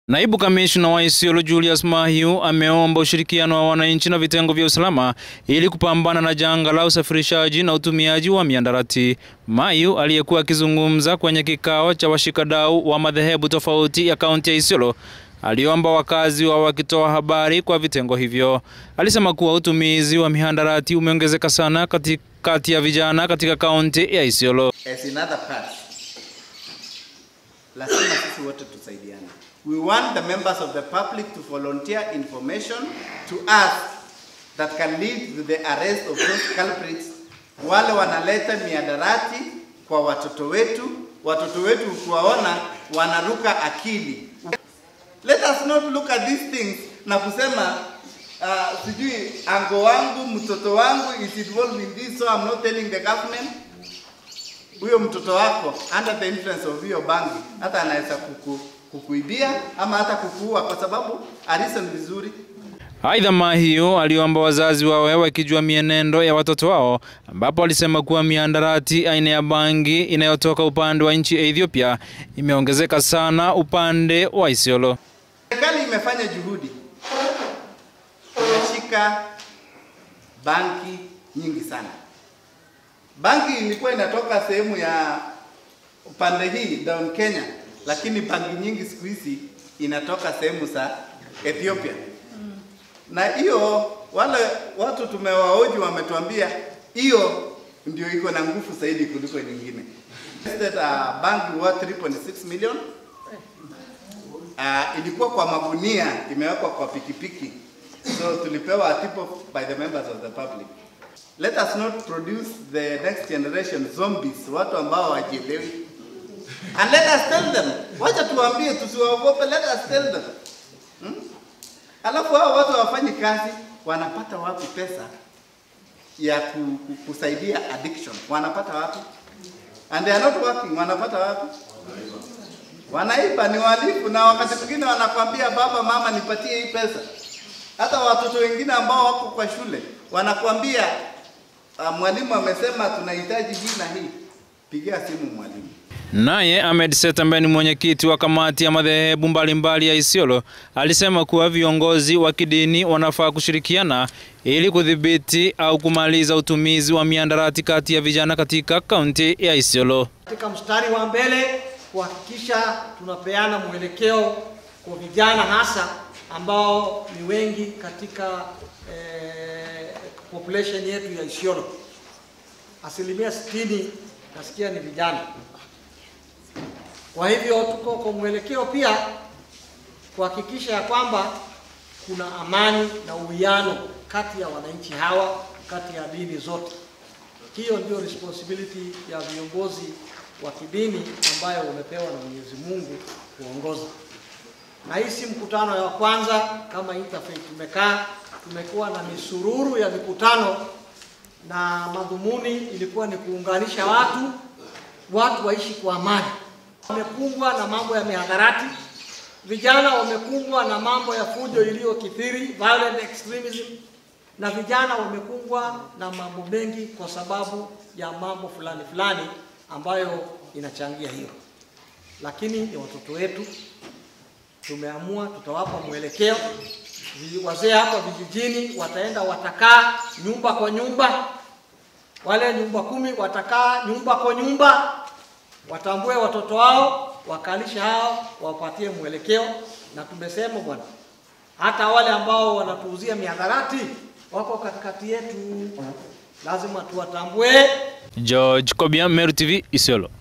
Naibu kamishna wa Isiolo Julius Mahiu ameomba ushirikiano wa wananchi na vitengo vya usalama ili kupambana na janga la usafirishaji na utumiaji wa miandarati. Mahiu aliyekuwa akizungumza kwenye kikao cha washikadau wa madhehebu tofauti ya kaunti ya Isiolo aliomba wakazi wa wakitoa habari kwa vitengo hivyo. Alisema kuwa utumizi wa mihandarati umeongezeka sana kati ya vijana katika kaunti ya Isiolo. As in other parts, lazima sisi wote tusaidiane. We want the members of the public to volunteer information to us that can lead to the arrest of those culprits, wale wanaleta miadarati kwa watoto wetu. Watoto wetu ukiwaona wanaruka akili. Let us not look at these things na kusema uh, sijui ango wangu mtoto wangu is involved in this so I'm not telling the government. Huyo mtoto wako under the influence of hiyo bangi hata anaweza kuku, kukuibia ama hata kukuua kwa sababu alison vizuri. Aidha, Mahiu aliomba wazazi wawe wakijua mienendo ya watoto wao, ambapo alisema kuwa miandarati aina ya bangi inayotoka upande wa nchi ya Ethiopia imeongezeka sana upande wa Isiolo. Serikali imefanya juhudi, imeshika banki nyingi sana. Banki ilikuwa inatoka sehemu ya upande hii down Kenya, lakini banki nyingi siku hizi inatoka sehemu za Ethiopia na hiyo wale watu tumewaoji wametuambia hiyo ndio iko na nguvu zaidi kuliko nyingine. That uh, bank worth 3.6 million uh, ilikuwa kwa magunia imewekwa kwa pikipiki, so tulipewa a tip off by the members of the public. Let us not produce the next generation zombies, watu ambao hawajielewi. And let us tell them, wacha tuwaambie, tusiwaogope, let us tell them hmm? Alafu hao watu hawafanyi kazi, wanapata wapi pesa ya ku, ku, kusaidia addiction? Wanapata wapi? And they are not working, wanapata wapi? Wanaiba, ni walifu, na wakati mwingine wanakwambia baba, mama, nipatie hii pesa. Hata watoto wengine ambao wako kwa shule wanakwambia uh, mwalimu amesema tunahitaji hii na hii, pigia simu mwalimu. Naye Ahmed Set ambaye ni mwenyekiti wa kamati ya madhehebu mbalimbali ya Isiolo alisema kuwa viongozi wa kidini wanafaa kushirikiana ili kudhibiti au kumaliza utumizi wa miandarati kati ya vijana katika kaunti ya Isiolo. Katika mstari wa mbele kuhakikisha tunapeana mwelekeo kwa vijana hasa ambao ni wengi katika eh, population yetu ya Isiolo. Asilimia sitini nasikia ni vijana. Kwa hivyo tuko kwa mwelekeo pia kuhakikisha ya kwamba kuna amani na uwiano kati ya wananchi hawa, kati ya dini zote. Hiyo ndio responsibility ya viongozi wa kidini ambayo wamepewa na Mwenyezi Mungu kuongoza. Na hii si mkutano ya kwanza kama Interfaith tumekaa, tumekuwa na misururu ya mikutano na madhumuni ilikuwa ni kuunganisha watu, watu waishi kwa amani wamekumbwa na mambo ya mihadarati, vijana wamekumbwa na mambo ya fujo iliyokithiri, violent extremism, na vijana wamekumbwa na mambo mengi kwa sababu ya mambo fulani fulani ambayo inachangia hiyo. Lakini ni watoto wetu, tumeamua tutawapa mwelekeo. Wazee hapa vijijini wataenda watakaa nyumba kwa nyumba, wale nyumba kumi watakaa nyumba kwa nyumba watambue watoto wao, wakalisha hao, wapatie mwelekeo. Na tumesema bwana, hata wale ambao wanatuuzia mihadarati wako katikati yetu, lazima tuwatambue. George Kobia, Meru TV, Isiolo.